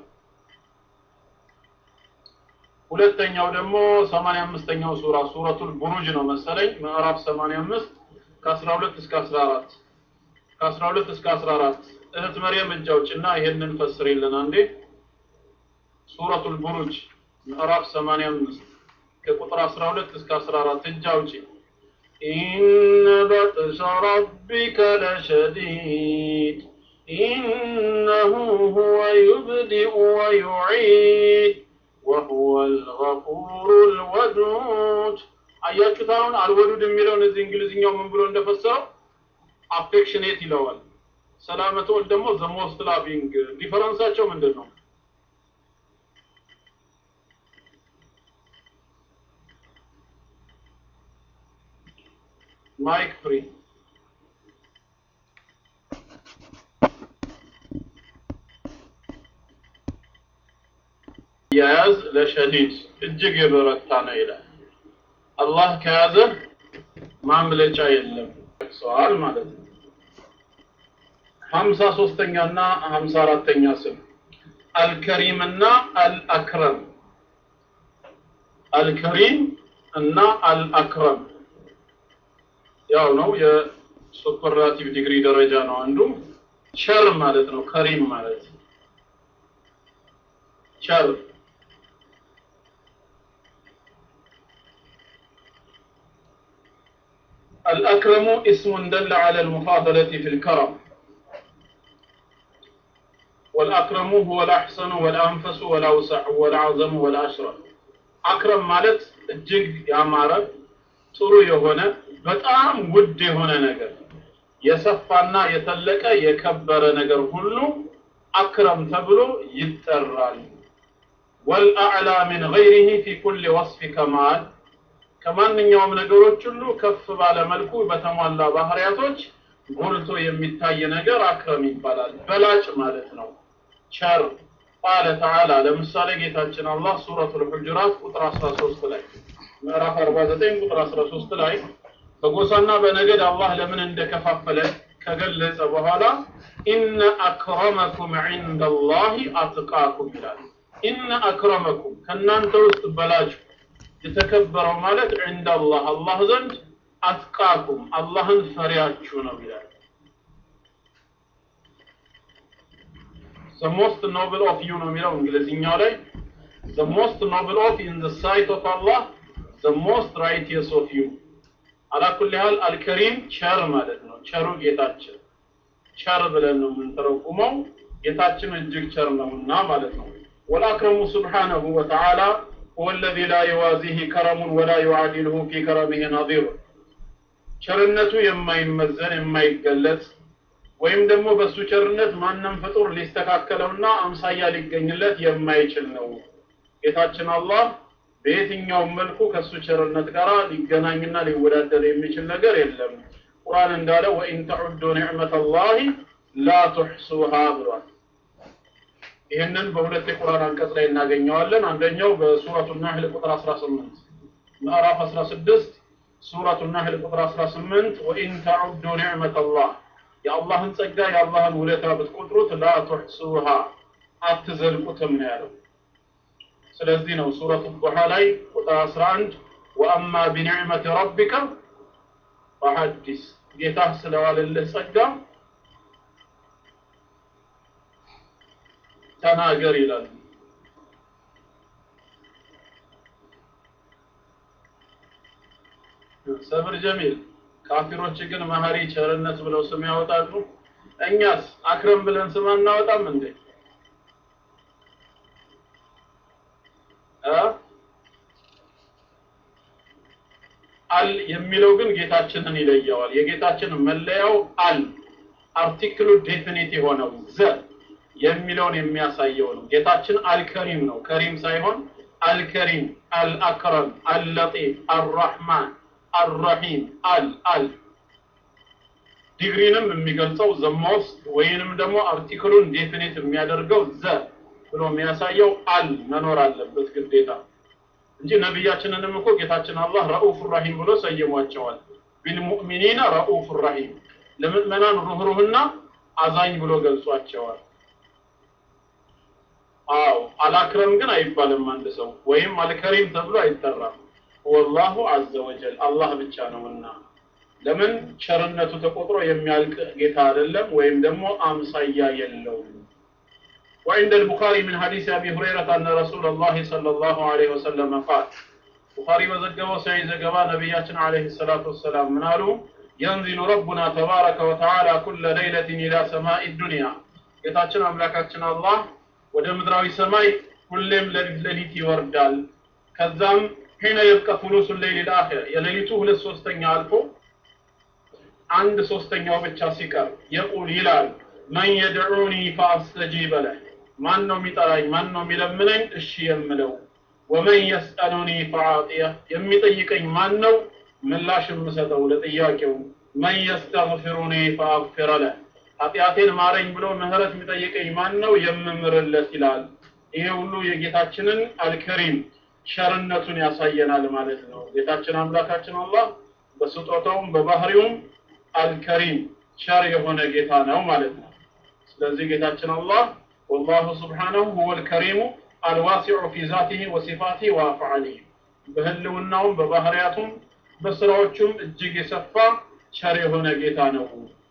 [SPEAKER 1] ሁለተኛው ደግሞ 85ኛው ሱራ ሱረቱል ቡሩጅ ነው መሰለኝ ምዕራፍ 85 ከ12 እስከ 14 ከ12 እስከ 14 እህት መርየም እጅ አውጭና ይሄንን ፈስሪልን አንዴ ሱረቱል ቡሩጅ ምዕራፍ 85 ከቁጥር 12 እስከ 14 እጅ አውጪ إن بطش ربك لشديد إنه هو يبدئ ويعيد وهو الغفور الودود አያችሁት አሁን አልወዱድ የሚለውን እዚህ እንግሊዝኛው ምን ብሎ እንደፈሰረው አፌክሽኔት ይለዋል። ሰላመተ ወልድ ደግሞ ዘ ሞስት ላቪንግ ዲፈረንሳቸው ምንድን ነው? ማይክ ፍሪ ያዝ ለሸዲድ እጅግ የበረታ ነው ይላል። አላህ ከያዘ ማምለጫ የለም ሰዋል ማለት ነው። ሀምሳ ሶስተኛ እና ሀምሳ አራተኛ ስም አልከሪም እና አልአክረም አልከሪም እና አልአክረም ያው ነው የሱፐርላቲቭ ዲግሪ ደረጃ ነው አንዱ ቸር ማለት ነው ከሪም ማለት ቸር الأكرم اسم دل على المفاضلة في الكرم والأكرم هو الأحسن والأنفس والأوسع والأعظم والأشرف أكرم ማለት እጅግ ያማረ ጥሩ የሆነ በጣም ውድ የሆነ ነገር የሰፋና የተለቀ የከበረ ነገር ሁሉ አክረም ተብሎ ይጠራል። ወልአዕላ ሚን ገይሪሂ ፊ ኩል ወስፊ ከማል ከማንኛውም ነገሮች ሁሉ ከፍ ባለ መልኩ በተሟላ ባህሪያቶች ጎልቶ የሚታይ ነገር አክረም ይባላል። በላጭ ማለት ነው። ቸር ቃለ ተዓላ ለምሳሌ ጌታችን አላህ ሱረቱል ሁጁራት ቁጥር 13 ላይ ምዕራፍ 49 ቁጥር 13 ላይ በጎሳና በነገድ አላህ ለምን እንደከፋፈለ ከገለጸ በኋላ ኢነ አክረመኩም ዒንደላሂ አትቃኩም ይላል። ኢነ አክረመኩም ከእናንተ ውስጥ በላጩ የተከበረው ማለት ዒንደላህ አላህ ዘንድ አትቃኩም አላህን ፈሪያችሁ ነው ይላል። the most noble of you ነው የሚለው እንግሊዝኛው ላይ the most noble of in the sight of Allah the most righteous of you አላኩል ያህል አልከሪም ቸር ማለት ነው። ቸሩ ጌታችን ቸር ብለን ነው የምንተረጉመው። ጌታችን እጅግ ቸር ነውና ማለት ነው። ወልአክረሙ ስብሓነሁ ወተዓላ هو الذي لا يوازيه كرم ولا يعادله في كرمه نظير ቸርነቱ የማይመዘን የማይገለጽ ወይም ደግሞ በሱ ቸርነት ማንም ፍጡር ሊስተካከለውና አምሳያ ሊገኝለት የማይችል ነው። ጌታችን አላህ በየትኛውም መልኩ ከሱ ቸርነት ጋር ሊገናኝና ሊወዳደር የሚችል ነገር የለም። ቁርአን እንዳለ ወኢን ተዑዱ ኒዕመተ አላሂ ላ ቱሕሱሃ ብሏል። ይህንን በሁለት የቁርአን አንቀጽ ላይ እናገኘዋለን። አንደኛው በሱረቱ ናህል ቁጥር 18 ምዕራፍ 16 ሱረቱ ናህል ቁጥር 18 ወኢን ተዑዱ ኒዕመተ አላህ የአላህን ጸጋ የአላህን ውለታ ብትቆጥሩት ላ ቱሕሱሃ አትዘልቁትም ነው ያለው። ስለዚህ ነው ሱረቱ ዱሃ ላይ ቁጥር 11 ወአማ ቢኒዕመቲ ረቢከ ፈሐዲስ ጌታህ ስለዋለልህ ጸጋ ተናገር ይላል። ሰብር ጀሚል ካፊሮች ግን መሀሪ ቸርነት ብለው ስም ያወጣሉ። እኛስ አክረም ብለን ስም አናወጣም እንዴ? አል የሚለው ግን ጌታችንን ይለየዋል። የጌታችን መለያው አል አርቲክሉ ዴፊኒት የሆነው ዘ የሚለውን የሚያሳየው ነው። ጌታችን አልከሪም ነው። ከሪም ሳይሆን አልከሪም፣ አልአክረም፣ አልለጢፍ፣ አልረሕማን፣ አልረሒም፣ አል አል ዲግሪንም የሚገልጸው ዘሞስት ወይንም ደግሞ አርቲክሉን ዴፊኒት የሚያደርገው ዘ ብሎ የሚያሳየው አል መኖር አለበት ግዴታ እንጂ ነቢያችንንም እኮ ጌታችን አላህ ረኡፍ ራሂም ብሎ ሰይሟቸዋል። ቢልሙእሚኒነ ረኡፍ ራሂም ለምእመናን ሩህሩህና አዛኝ ብሎ ገልጿቸዋል። አዎ አላክረም ግን አይባልም አንድ ሰው ወይም አልከሪም ተብሎ አይጠራም። ወላሁ አዘ ወጀል አላህ ብቻ ነውና ለምን ቸርነቱ ተቆጥሮ የሚያልቅ ጌታ አይደለም፣ ወይም ደግሞ አምሳያ የለውም። وعند البخاري من حديث أبي هريرة أن رسول الله صلى الله عليه وسلم قال بخاري وزقوا سعيد زقوا نبياتنا عليه الصلاة والسلام من قالوا ينزل ربنا تبارك وتعالى كل ليلة إلى سماء الدنيا يتاتنا أملاكاتنا الله ودمدراوي سماي كلهم لليت يوردال كذام حين يبقى ثلث الليل الآخر يليتوه للسوستين ألفو عند سوستين يوم ሲቀር يقول ይላል መን የድዑኒ ፈአስተጂበ ለህ ማን ነው የሚጠራኝ ማን ነው የሚለምነኝ እሺ የምለው ወመን የስአሉኒ ፈአዕጢየ የሚጠይቀኝ ማን ነው ምላሽ የምሰጠው ለጥያቄው መን የስተግፊሩኒ ፈአግፊረ ለህ ኃጢአቴን ማረኝ ብሎ ምህረት የሚጠይቀኝ ማን ነው የምምርለት ይላል ይሄ ሁሉ የጌታችንን አልከሪም ሸርነቱን ያሳየናል ማለት ነው ጌታችን አምላካችን አላህ በስጦታውም በባህሪውም አልከሪም ቸር የሆነ ጌታ ነው ማለት ነው ስለዚህ ጌታችን አላህ ወላሁ ስብሓነሁ ሁወል ከሪሙ አልዋሲዑ ፊ ዛቲሂ ወሲፋቲሂ ወአፍዓሊሂ በህልውናውም በባህሪያቱም በስራዎቹም እጅግ የሰፋ ቸር የሆነ ጌታ ነው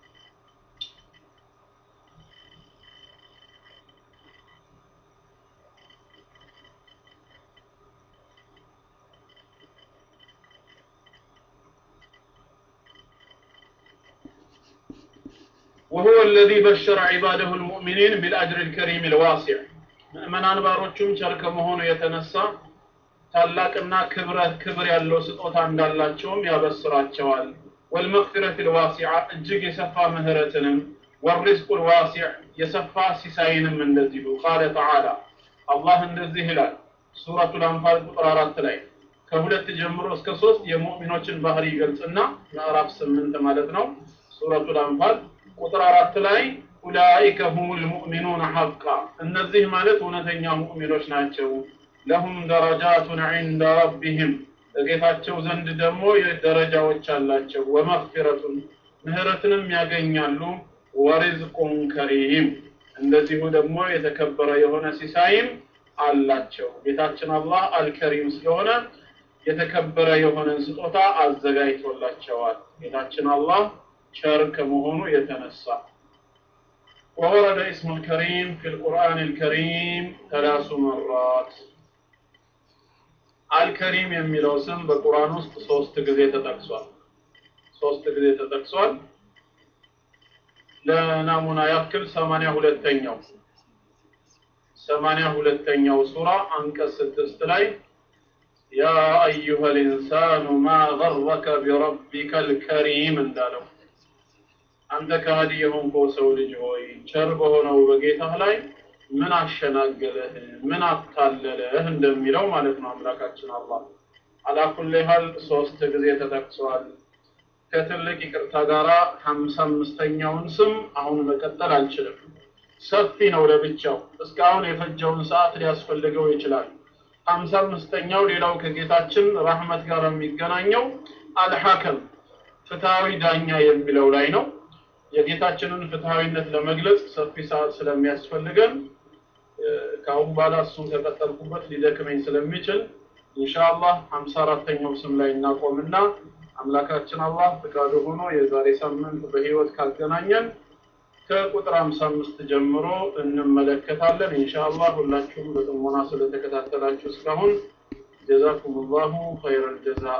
[SPEAKER 1] وهو الذي بشر عباده المؤمنين بالأجر الكريم الواسع ምእመናን ባሮቹም ቸር ከመሆኑ የተነሳ ታላቅና ክብረ ክብር ያለው ስጦታ እንዳላቸውም ያበስራቸዋል ወልመግፊረት ልዋሲዓ እጅግ የሰፋ ምህረትንም ወሪዝቁ ልዋሲዕ የሰፋ ሲሳይንም እንደዚሁ ቃለ ተዓላ አላህ እንደዚህ ይላል ሱረቱ ልአንፋል ቁጥር አራት ላይ ከሁለት ጀምሮ እስከ ሶስት የሙእሚኖችን ባህሪ ይገልጽና ምዕራፍ ስምንት ማለት ነው ሱረቱ ልአንፋል ቁጥር አራት ላይ ኡላኢከ ሁሙል ሙእሚኑን ሐቃ እነዚህ ማለት እውነተኛ ሙእሚኖች ናቸው ለሁም ደረጃቱን ዒንደ ረቢህም በጌታቸው ዘንድ ደግሞ ደረጃዎች አላቸው ወመግፊረቱን ምህረትንም ያገኛሉ ወሪዝቁን ከሪም እንደዚሁ ደግሞ የተከበረ የሆነ ሲሳይም አላቸው ጌታችን አላህ አልከሪም ስለሆነ የተከበረ የሆነን ስጦታ አዘጋጅቶላቸዋል ጌታችን አላህ ቸር ከመሆኑ የተነሳ وورد اسم الكريم في القرآن الكريم ثلاث مرات አልከሪም የሚለው ስም በቁርአን ውስጥ ሶስት ጊዜ ተጠቅሷል ሶስት ጊዜ ተጠቅሷል ለናሙና ያክል ሰማንያ ሁለተኛው ሰማንያ ሁለተኛው ሱራ አንቀጽ ስድስት ላይ ያ አዩሃ ልኢንሳኑ ማ ገረከ ቢረቢከ ልከሪም እንዳለው አንተ ከሃዲ የሆንከው ሰው ልጅ ሆይ ቸር በሆነው በጌታህ ላይ ምን አሸናገለህ ምን አታለለህ እንደሚለው ማለት ነው አምላካችን አላህ አላኩል ሀል ሶስት ጊዜ ተጠቅሷል ከትልቅ ይቅርታ ጋራ ሀምሳ አምስተኛውን ስም አሁን መቀጠል አልችልም ሰፊ ነው ለብቻው እስካሁን የፈጀውን ሰዓት ሊያስፈልገው ይችላል ሀምሳ አምስተኛው ሌላው ከጌታችን ረህመት ጋር የሚገናኘው አልሐከም ፍትሃዊ ዳኛ የሚለው ላይ ነው የጌታችንን ፍትሃዊነት ለመግለጽ ሰፊ ሰዓት ስለሚያስፈልገን ከአሁን በኋላ እሱን ከቀጠልኩበት ሊደክመኝ ስለሚችል ኢንሻአላህ ሀምሳ አራተኛው ስም ላይ እናቆምና አምላካችን አላህ ፍቃዱ ሆኖ የዛሬ ሳምንት በህይወት ካገናኘን ከቁጥር 55 ጀምሮ እንመለከታለን ኢንሻአላህ ሁላችሁም በጥሞና ስለተከታተላችሁ እስካሁን ጀዛኩም ላሁ ኸይረል ጀዛ